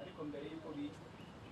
ariko mbere y'uko bicwa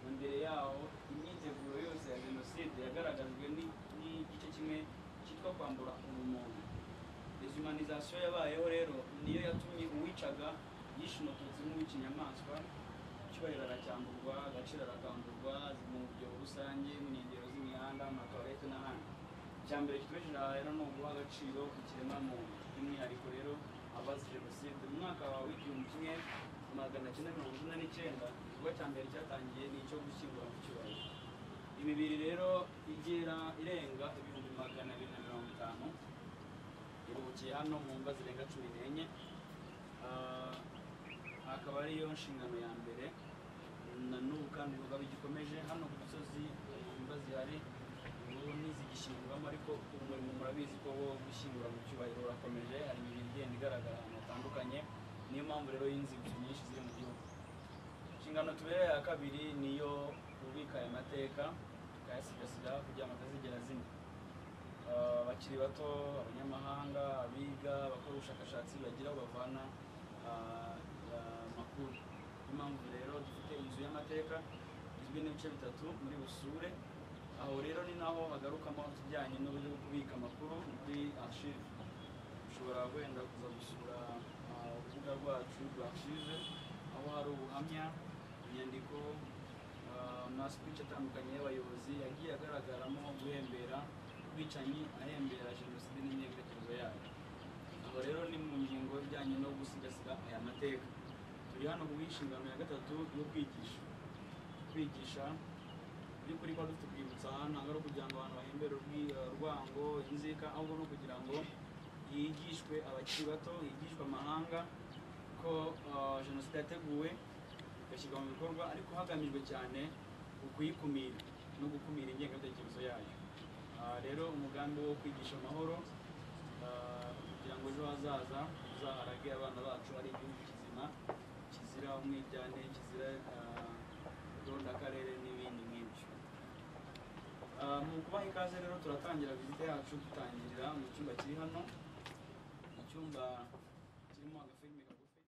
ngo mbere yaho imyiteguro yose ya jenoside yagaragajwe ni- n'igice kimwe cyitwa kwambura ubumuntu dezumanizasiyo yabayeho rero niyo yatumye uwicaga yishe umututsi nk'uw'ikinyamaswa icyubahiro aracyamburwa agaciro arakamburwa mu byobo rusange mu nkengero z'imihanda mu matoilette n'ahandi icya mbere kitubesheje aha rero ni uguha agaciro ikiremwamuntu by'umwihariko rero abazi jenoside mu mwaka wa w'igihumbi kimwe magana cyenda mirongo icyenda n'icyenda igikorwa cya mbere cyatangiye ni icyo gushyingura mu cyubahiro imibiri rero igera irenga ibihumbi magana abiri na mirongo itanu iruhukiye hano mu mva zirenga cumi n'enye Ah, akaba ariyo nshingano ya mbere na n'ubu kandi ubugabo gikomeje hano ku gisozi imva zihari ubu ntizigishyinguramo ariko umurimo murabizi ko wo gushyingura mu cyubahiro urakomeje hari imibiri igenda igaragara ahantu hatandukanye niyo mpamvu rero y'inzibutso nyinshi ziri mu gihugu inshingano tubera ya kabiri niyo kubika aya mateka tukayasigasira kugira ngo atazigera zimwe Uh, abakiri bato abanyamahanga abiga abakora ubushakashatsi bagira aho bavana uh, uh, makuru niyo mpamvu rero dufite inzu y'amateka igizwe n'ibice bitatu muri busure aho rero ni naho hagarukamo ibijyanye n'uburyo bwo kubika amakuru muri archive ushobora wenda kuza gusura uh, urubuga rwacu rwa archive aho hari ubuhamya inyandiko uh, amaspeech atandukanye y'abayobozi yagiye agaragaramo guhembera ubwicanyi ahembera jenoside n'imyiyerekezo yayo aho rero ni mu ngingo ijyanye no gusigasira aya mateka turi hano mu nshingano ya gatatu yo kwigisha kwigisha by'ukuri kuba dufite urwibutso hano ntabwo ari ukugira ngo abantu bahembere urwi- urwango inzika ahubwo ni ukugira ngo higishwe abakiri bato higishwe amahanga ko uh, jenoside yateguwe igashyirwa mu bikorwa ariko hagamijwe cyane ukuyikumira no gukumira ingengabitekerezo yayo Ah, rero umugambi wo kwigisha amahoro ah, kugira ngo ejo hazaza tuzaharage abana bacu ari igihugu kizima kizira umwiryane kizira gahunda akarere n'ibindi nk'ibyo Ah, mu kubaha ikaze rero turatangira vizite yacu dutangirira mu cyumba kiri hano icyumba kirimo agafilime kagufi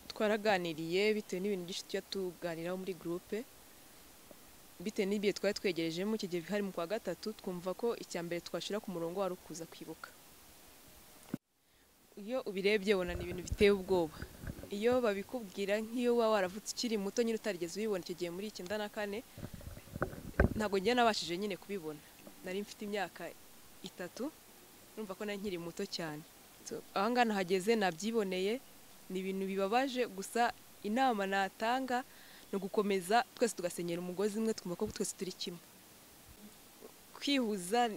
twaraganiriye bitewe n'ibintu byinshi tujya tuganiraho muri gurupe bitewe n'ibihe twari twegerejemo ikigero hari mu kwa gatatu twumva ko icya mbere twashyira ku murongo wari ukuza kwibuka iyo ubirebye ubona ni ibintu biteye ubwoba iyo babikubwira nk'iyo waba waravutse ukiri muto nyine utarigeze ubibona icyo gihe muri icyenda na kane ntabwo njye nabashije nyine kubibona nari mfite imyaka itatu urumva ko nari nkiri muto cyane So, aho ngaha nahageze nabyiboneye ni ibintu bibabaje gusa inama natanga ni ugukomeza twese tugasenyera umugozi umwe twumva ko twese turi kimwe kwihuza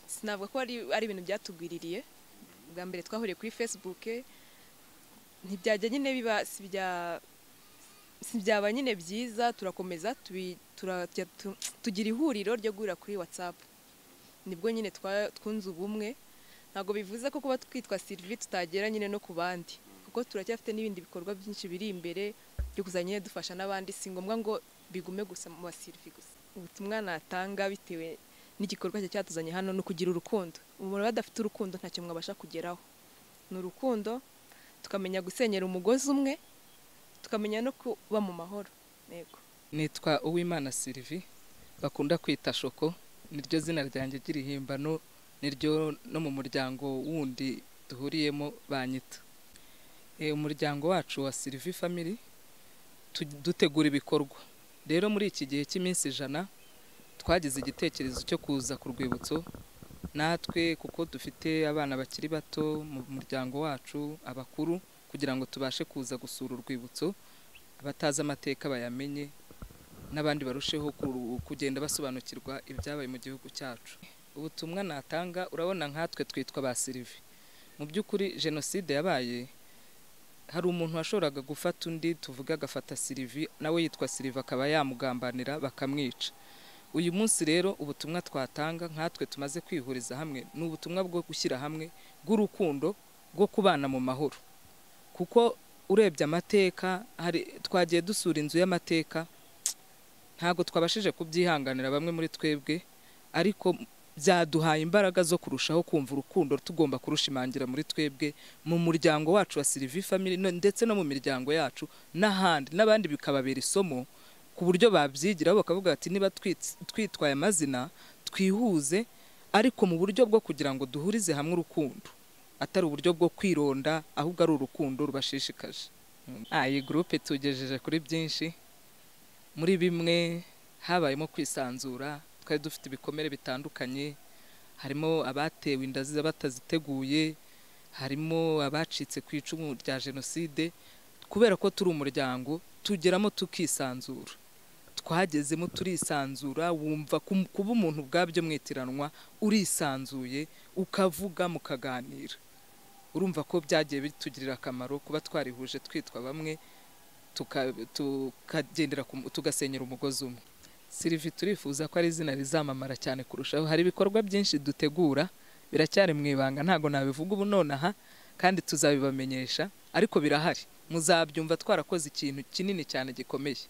sinavuga ko ari, ari ibintu byatugwiririye bwa mbere twahuriye kuri facebook ntibyajya nyine biba si ibya si byaba nyine byiza turakomeza tubi- tura- tujya tu- tugira ihuriro ryo guhurira kuri whatsapp nibwo nyine twa- twunze ubumwe ntabwo bivuze ko kuba twitwa sirivi tutagera nyine no ku bandi kuko turacyafite n'ibindi bikorwa byinshi biri imbere byo kuzajya nyine dufasha n'abandi si ngombwa ngo bigume gusa mu basirivi gusa ubutumwa natanga bitewe n'igikorwa cya cyatuzanye hano ni ukugira urukundo umuntu badafite urukundo ntacyo mwabasha kugeraho ni urukundo tukamenya gusenyera umugozi umwe tukamenya no kuba mu mahoro yego nitwa uwimana sirivi bakunda kwita shoko niryo zina ryanjye ry'irihimbano niryo no mu muryango wundi duhuriyemo banyita Eh, umuryango wacu wa sirivi family tu- dutegura ibikorwa rero muri iki gihe cy'iminsi ijana twagize igitekerezo cyo kuza ku rwibutso natwe kuko dufite abana bakiri bato mu muryango wacu abakuru kugira ngo tubashe kuza gusura urwibutso abatazi amateka bayamenye n'abandi barusheho ku- kugenda basobanukirwa ibyabaye mu gihugu cyacu ubutumwa natanga urabona nkatwe twitwa ba sirivi mu by'ukuri jenoside yabaye hari umuntu washoboraga gufata undi tuvuge agafata sirivi nawe yitwa sirivi akaba yamugambanira bakamwica uyu munsi rero ubutumwa twatanga nkatwe tumaze kwihuriza hamwe ni ubutumwa bwo gushyira hamwe bw'urukundo rwo kubana mu mahoro kuko urebye amateka hari twagiye dusura inzu y'amateka ntabwo twabashije kubyihanganira bamwe muri twebwe ariko byaduhaye imbaraga zo kurushaho kumva urukundo tugomba kurushimangira muri twebwe mu muryango wacu wa sirivi family no- ndetse no mu miryango yacu n'ahandi n'abandi bikababera isomo ku buryo babyigiraho bakavuga bati niba twits- twitwaye amazina twihuze ariko mu buryo bwo kugira ngo duhurize hamwe urukundo atari uburyo bwo kwironda ahubwo ari urukundo rubashishikaje Ah, iyi gurupe tugejeje kuri byinshi muri bimwe habayemo kwisanzura twari dufite ibikomere bitandukanye harimo abatewe inda zi- bataziteguye harimo abacitse ku icumu rya jenoside kubera ko turi umuryango tugeramo tukisanzura twagezemo turisanzura wumva kum- kuba umuntu ubwabyo mwitiranwa urisanzuye ukavuga mukaganira urumva ko byagiye bitugirira akamaro kuba twarihuje twitwa bamwe tuka- tukagendera ku mu- tugasenyera umugozi umwe sirivi turifuza ko ari izina rizamamara cyane kurushaho hari ibikorwa byinshi dutegura biracyari mu ibanga ntabwo nabivuga ubu nonaha kandi tuzabibamenyesha ariko birahari muzabyumva twarakoze ikintu kinini cyane gikomeye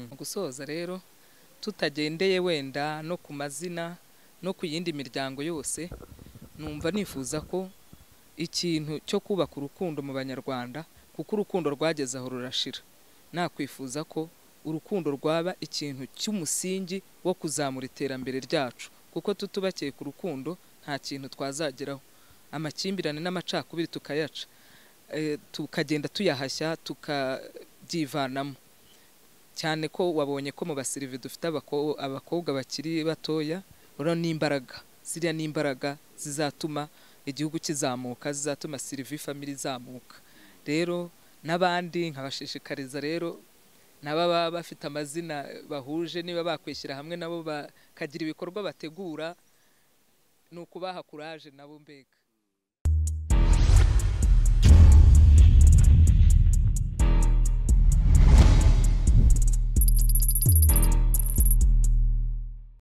Mu gusoza rero tutagendeye wenda no ku mazina no ku yindi miryango yose numva nifuza ko ikintu cyo kubaka urukundo mu banyarwanda kuko urukundo rwageze aho rurashira nakwifuza ko urukundo rwaba ikintu cy'umusingi wo kuzamura iterambere ryacu kuko tutubakiye ku rukundo nta kintu twazageraho amakimbirane n'amacakubiri tukayaca Eh, tukagenda tuyahashya tukabyivanamo cyane ko wabonye ko mu basirivi dufite abako- abakobwa bakiri batoya urabona ni imbaraga ziriya ni imbaraga zizatuma igihugu kizamuka zizatuma sirivi famili izamuka rero n'abandi nkabashishikariza rero n'ababa bafite amazina bahuje niba bakwishyira hamwe nabo bakagira ibikorwa bategura ni ukubaha kuraje nabo mbega